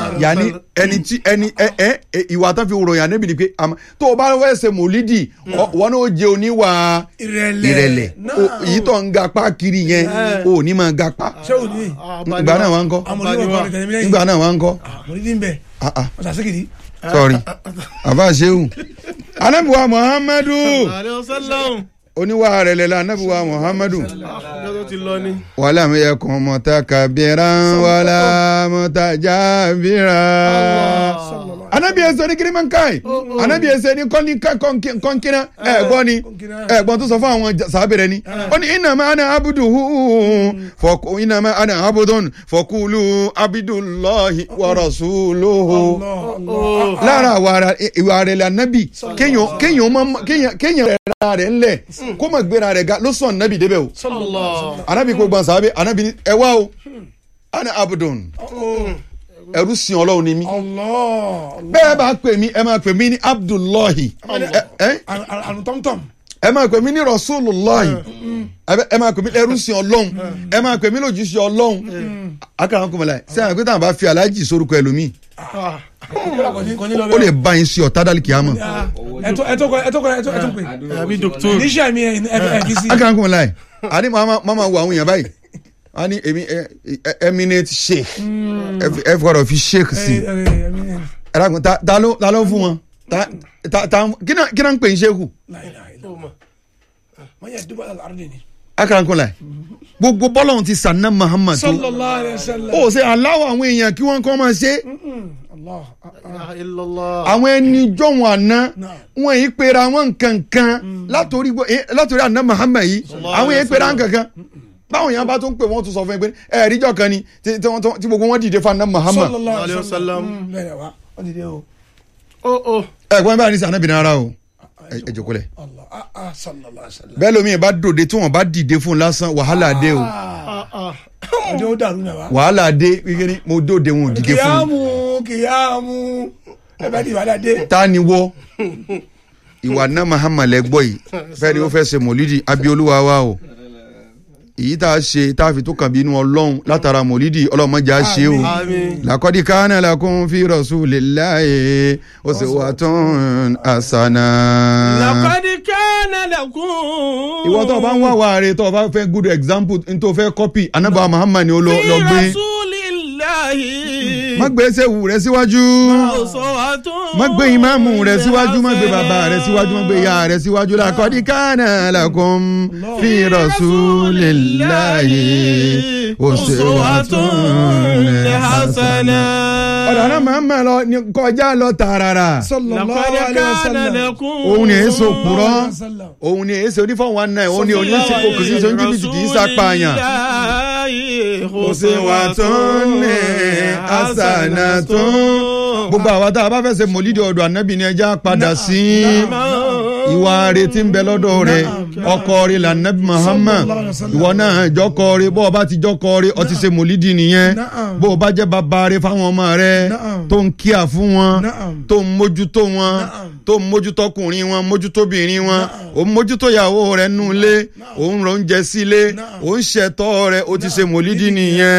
yanni ẹni tí ẹni ẹ ẹ ẹ, ìwà tán fi ròyìn ànábì ni pé àmọ́ tó o bá fẹ́ ṣe mòlídì ọ- wọn náà jẹ oníwà ìrẹ̀lẹ̀ ìrẹ̀lẹ̀ náà. O- èyí tó ń gapá kiri yẹn o ò ní máa gapá ṣé o ní ìgbà náà wà ń kọ́ àwọn onímọ̀ kan nìkan ní lẹ́yìn ìgbà náà wà ń kọ́ mo ní dín bẹ́ẹ̀ Ah, ah, ọ̀sà síkìrì sorry àbá ṣeun anabiwa muhammadu àlẹ́ ọ̀sálàmù. oníwà rẹ̀ lẹ́la anabiwa muhammadu ọjọ́ tó ti lọ ni. wàlá mi yẹ kàn mutakabiran wàlá mutajabiran anabi ẹsẹ ní kiri mankai anabi ẹsẹ ní kọ́ni kọ́nkínà ẹ̀gbọ́n ni ẹ̀gbọ́n tó sọ fún àwọn sábẹ̀rẹ̀ ni ó ní ìnàmà ana abuduhu fọkù ìnàmà ana abudun fọkùlù abidulahi wa rasuluhu lára àwa ìwà rẹ̀ la nabi kéèyàn kéèyàn má kéèyàn kéèyàn rẹ̀ rẹ̀ ńlẹ̀ kó má gbéra rẹ̀ ga ló sọ nabi débẹ̀ o anabi kò gbọ́n sábẹ́ anabi ni ẹ wá o ana abudun ẹrú sin ọlọ́run ni mí bẹ́ẹ̀ bá pè mí ẹ máa pè mí ní abdullahi ẹ ẹ àrùn tọ́mtọ́m ẹ máa pè mí ní rasulullahi ẹ ẹ máa pè mí ẹrú sin ọlọ́run ẹ máa pè mí lójúṣe ọlọ́run akara kò mọ̀lá sẹ́yìn àgbẹ̀tàn bá fi aláàjì sórúkọ ẹlòmíì ó lè bá yín sí ọ̀tá dálì kìámọ̀ ẹtọ́ ẹtọ́ ẹtọ́ ẹtọ́ ẹtọ́ pé àbí dókítà. níṣẹ́ mi ẹ ẹ kì í sí. akara kò mọ̀lá àní máa wo àwọn èèyàn báyìí a ní èmi eminate sheikh ẹ fọdọ̀ fi sheikh sí ẹ dàgbọ́n ta ta ló ta ló fún wọn ta ta ta kí náà kí náà ń pè ń sheikh wọ́n yẹ dúpọ̀ àlàrúdì ni. akara kò mọ̀lá gbogbo bọ́lọ̀hún ti sànná muhammad tó sallallahu alayhi wa sallam. ó ṣe aláwọ̀ àwọn èèyàn kí wọ́n kọ́ máa ṣe Allah. ilaha illallah. àwọn ẹni jọ̀wọ́n àná Náà. wọn yìí pera wọn kankan látòrí gbọ́- eh, látòrí àná muhammad yìí àwọn yìí pera wọn kankan báwọn yẹn bá tún pè wọn tún sọ fún ẹ pé ẹ̀ẹ́díjọ́ kan ni tí tí wọ́n- tí gbogbo wọn dìde fún àná muhammad sallallahu alayhi wa Alayhi wa sallam. sallam. Mm, bẹ́ẹ̀ ni wa wọ́n ti dé o. ó ó. ẹ̀gbọ́n bá ní sànà bìnrin ara o ẹ ẹ jókòó lẹ̀ Allah ah ah sallallahu alayhi wa sallam. bẹ́ẹ̀ lómi bá dòde tí wọ́n bá dìde fún un lásán wàhálà dé o ah ah. ọjọ́ ó dàrú náà wa. wàhálà dé kékeré mo dòde wọn ò dìde fún un kìyàmù kìyàmù ẹ bá di ìbàdàn dé. ta ni wọ́ ìwà náà muhammad lẹ́gbọ́ yìí fẹ́ẹ́ ni ó fẹ́ ṣe mọ̀lídì abiolúwa wa o èyí tá a ṣe tá a fi tó kàn bí inú ọlọ́run látara mọ̀lídì ọlọ́mọdé a ṣe o àmín. làkọ́dí kánà lakum fi rasulillahi uswatun hasana. laqad kana lakum. ìwọ tó o bá ń wá wàá tó o bá fẹ́ good example n tó fẹ́ copy anábà muhammad ni ó lọ lọ fi gbé rasulillahi. má gbé sẹ́wù rẹ síwájú uswatun. má gbé ìmáàmù rẹ síwájú má gbé bàbá rẹ síwájú má gbé ìyá rẹ síwájú làkọ́dí kánà lakum fi rasulillahi uswatun hasana. ọ̀dọ̀ náà muhammad lọ ní kọjá lọ tààràrà. sallallahu laqad alayhi wa kana sallam. lakum. òun ni èso kúrọ́ Sallallahu alayhi wa sallam. òun ni èso onífọ̀wọ́n náà òun ni oníṣe kò sí sọ́njú bìtì kì í sàpààyàn. kò sí wà tó ní àṣànà tó. gbogbo àwa tá a bá fẹ́ ṣe mòlídìí ọ̀dọ̀ ànábì ni ẹja padà sí ìwà retí ń bẹ lọ́dọ̀ rẹ̀ ọkọ rẹ̀ lànàbì Muhammad ìwọ náà jọkọ rẹ̀ bó o bá ti jọkọ rẹ̀ ọ ti ṣe mòlídìí nìyẹn Na'am. bó o bá jẹ́ bàbá rẹ̀ fáwọn ọmọ rẹ̀ Na'am. tó ń kíà fún wọn Na'am. tó ń mójútó wọn Na'am. tó ń mójútó ọkùnrin wọn mójútó obìnrin wọn ó ń mójútó ìyàwó rẹ̀ nù lé ó ń rọ oúnjẹ sílé Na'am. ó ń ṣètọ́ rẹ̀ ó ti ṣe mòlídìí nìyẹn.